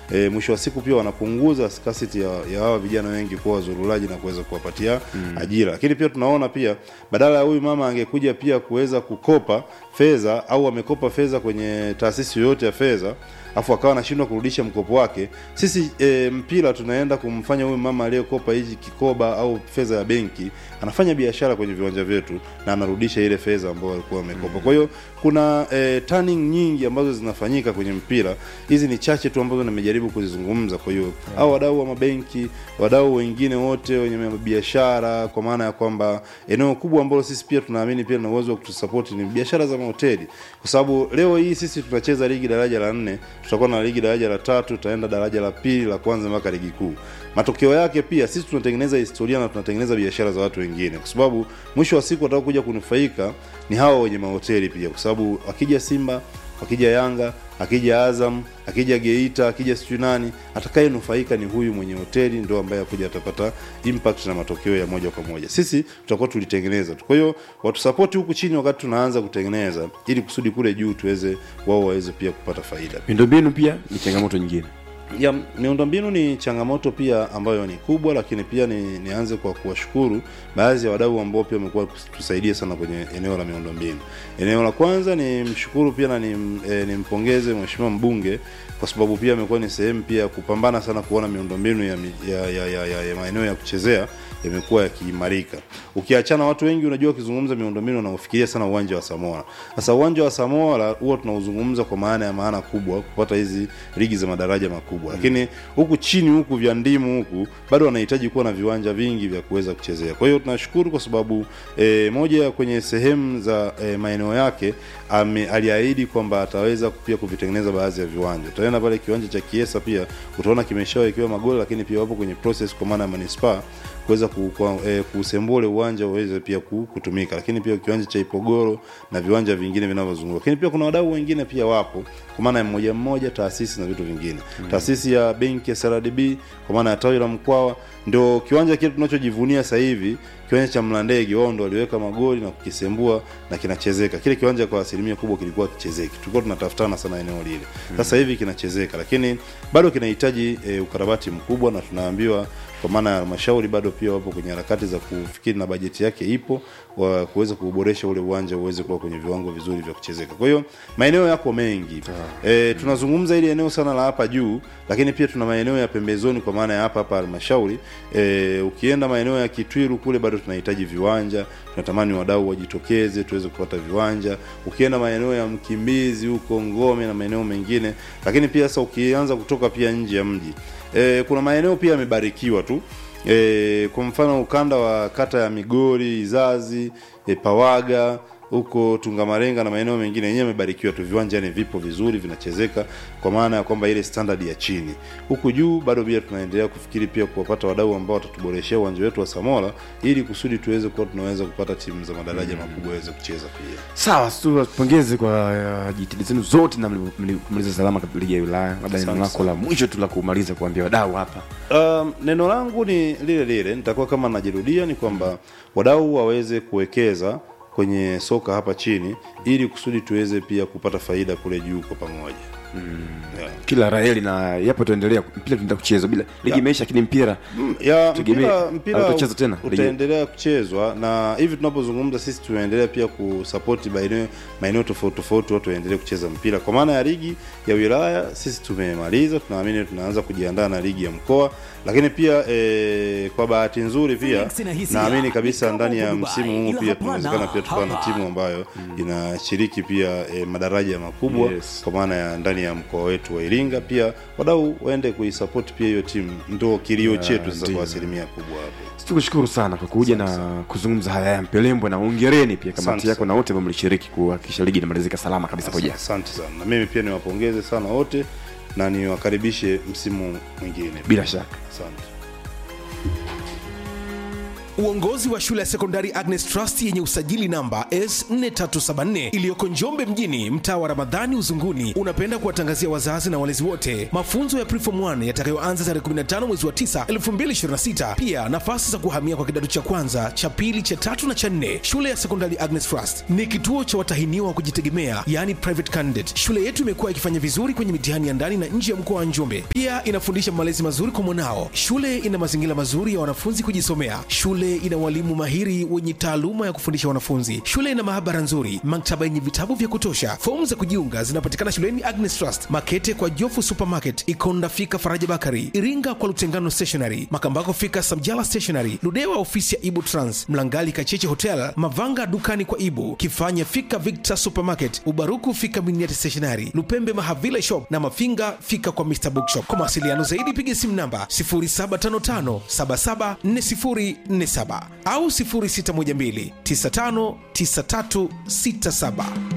e, mwisho wa siku pia wanapunguza scarcity ya, ya hawa vijana wengi kuwa wazurulaji na kuweza kuwapatia mm. ajira lakini pia tunaona pia badala ya huyu mama angekuja pia kuweza kukopa fedha au amekopa fedha kwenye taasisi yoyote ya fedha afu akawa anashindwa kurudisha mkopo wake sisi e, mpira tunaenda kumfanya huyu mama aliyekopa hichi kikoba au fedha ya benki anafanya biashara kwenye viwanja vyetu na anarudisha ile fedha ambayo alikuwa amekopa kwa hiyo kuna e, turning nyingi ambazo zinafanyika kwenye mpira hizi ni chache tu ambazo nimejaribu kuzizungumza kwa hiyo au wadau wa mabenki wadau wengine wote wenye biashara kwa maana ya kwamba eneo kubwa ambalo sisi pia tunaamini pia na uwezo wa kutusapoti ni biashara za mahoteli kwa sababu leo hii sisi tunacheza ligi daraja la nne tutakuwa na ligi daraja la tatu tutaenda daraja la pili la kwanza mpaka ligi kuu matokeo yake pia sisi tunatengeneza historia na tunatengeneza biashara za watu wengine kwa sababu mwisho wa siku watakaokuja kunufaika ni hawa wenye mahoteli pia kwa sababu akija simba akija yanga akija azam akija geita akija sijui nani atakayenufaika ni huyu mwenye hoteli ndo ambaye akuja atapata impact na matokeo ya moja kwa moja sisi tutakuwa tulitengeneza tu kwa hiyo watusapoti huku chini wakati tunaanza kutengeneza ili kusudi kule juu tuweze wao waweze pia kupata faida miundombinu pia ni changamoto nyingine ya miundombinu ni changamoto pia ambayo ni kubwa lakini pia ni, nianze kwa kuwashukuru baadhi ya wadau ambao pia wamekuwa tusaidia sana kwenye eneo la miundombinu eneo la kwanza ni mshukuru pia na ni, e, nimpongeze mheshimiwa mbunge kwa sababu pia amekuwa ni sehemu pia ya kupambana sana kuona miundombinu ya, ya, ya, ya, ya, ya maeneo ya kuchezea yamekuwa yakiimarika ukiachana watu wengi unajua wakizungumza miundombinu wanaofikiria sana uwanja wa samoa sasa uwanja wa samoa huwa tunauzungumza kwa maana ya maana kubwa kupata hizi ligi za madaraja makubwa lakini huku chini huku vya ndimu huku bado wanahitaji kuwa na viwanja vingi vya kuweza kuchezea kwa hiyo tunashukuru kwa sababu e, moja ya kwenye sehemu za e, maeneo yake ame, aliahidi kwamba ataweza pia kuvitengeneza baadhi ya viwanja utaenda pale kiwanja cha kiesa pia utaona kimeshawekewa magoli lakini pia wapo kwenye process kwa maana ya manispaa kuweza e, kusembua ule uwanja uweze pia kutumika lakini pia kiwanja cha ipogoro na viwanja vingine vinavyozunguka lakini pia kuna wadau wengine pia wapo kwa maana ya mmoja mmoja taasisi na vitu vingine mm. taasisi ya benki ya srdb kwa maana ya tawi la mkwawa ndio kiwanja kile tunachojivunia sasa hivi kiwanja cha mlandege wao ndo waliweka magoli na kukisembua na kinachezeka kile kiwanja kwa asilimia kubwa kilikuwa kichezeki tulikuwa tunatafutana sana eneo lile sasa hivi kinachezeka lakini bado kinahitaji e, ukarabati mkubwa na tunaambiwa kwa maana ya halmashauri bado pia wapo kwenye harakati za kufikiri na bajeti yake ipo wa kuweza kuboresha ule uwanja uweze kuwa kwenye viwango vizuri vya kuchezeka kwa hiyo maeneo yako mengi e, tunazungumza ili eneo sana la hapa juu lakini pia tuna maeneo ya pembezoni kwa maana ya hapa hapa halmashauri e, ukienda maeneo ya kitwiru kule bado tunahitaji viwanja tunatamani wadau wajitokeze tuweze kupata viwanja ukienda maeneo ya mkimbizi huko ngome na maeneo mengine lakini pia sasa ukianza kutoka pia nje ya mji e, kuna maeneo pia yamebarikiwa tu e, kwa mfano ukanda wa kata ya migori izazi e, pawaga huko tungamarenga na maeneo mengine yenyewe yamebarikiwa tu viwanja ni vipo vizuri vinachezeka kwa maana ya kwamba ile standard ya chini huku juu bado pia tunaendelea kufikiri pia kuwapata wadau ambao watatuboreshea uwanja wetu wa samola ili kusudi tuweze kuwa tunaweza kupata timu za madaraja mm. makubwa waweze kucheza pia sawa tupongeze kwa uh, jitihada zenu zote na mlimaliza salama ligi ya wilaya labda neno lako la mwisho tu la kumaliza kuambia wadau hapa um, neno langu ni lile lile nitakuwa kama najirudia ni kwamba wadau waweze kuwekeza kwenye soka hapa chini ili kusudi tuweze pia kupata faida kule juu kwa pamoja mm. yeah. kila raheli na yapo tuendelea mpira tunaenda kuchezwa bila ligi imeisha lakini mpira ya mpira, mpira utacheza tena utaendelea kuchezwa na hivi tunapozungumza sisi tunaendelea pia kusapoti maeneo maeneo tofauti tofauti watu waendelee kucheza mpira kwa maana ya ligi ya wilaya sisi tumemaliza tunaamini tunaanza kujiandaa na ligi ya mkoa lakini pia e, kwa bahati nzuri pia naamini kabisa ndani ya msimu huu pia tunawezekana pia tukawa na timu ambayo mm. inashiriki pia e, madaraja makubwa yes. kwa maana ya ndani ya mkoa wetu wa iringa pia wadau waende kuisapoti pia hiyo timu ndo kilio yeah, chetu sasa kwa asilimia kubwa hapo tukushukuru sana kwa kuja na kuzungumza haya ya mpelembwe na ongereni pia kamati yako na wote ambao mlishiriki kuhakikisha ligi inamalizika salama kabisa pamoja asante sana na mimi pia niwapongeze sana wote na niwakaribishe msimu mwingine bila shaka asante Uongozi wa shule ya sekondari Agnes Trust yenye usajili namba S4374 iliyoko Njombe mjini, mtaa wa Ramadhani Uzunguni, unapenda kuwatangazia wazazi na walezi wote mafunzo ya Preform 1 yatakayoanza tarehe 15 mwezi wa 9 2026. Pia nafasi za kuhamia kwa kidato cha kwanza, cha pili, cha tatu na cha nne. Shule ya sekondari Agnes Trust ni kituo cha watahiniwa wa kujitegemea, yani private candidate. Shule yetu imekuwa ikifanya vizuri kwenye mitihani ya ndani na nje ya mkoa wa Njombe. Pia inafundisha malezi mazuri kwa mwanao. Shule ina mazingira mazuri ya wanafunzi kujisomea. Shule ina walimu mahiri wenye taaluma ya kufundisha wanafunzi. Shule ina maabara nzuri, maktaba yenye vitabu vya kutosha. Fomu za kujiunga zinapatikana shuleni Agnes Trust, Makete kwa Jofu Supermarket, Ikonda fika Faraja Bakari, Iringa kwa Lutengano Stationery, Makambako fika Samjala Stationery, Ludewa ofisi ya Ibu Trans, Mlangali Kacheche Hotel, Mavanga dukani kwa Ibu, Kifanya fika Victor Supermarket, Ubaruku fika Miniati Stationery, Lupembe Mahavile Shop na Mafinga fika kwa Mr Bookshop. Kwa mawasiliano zaidi piga simu namba 0755774047 au 0612959367.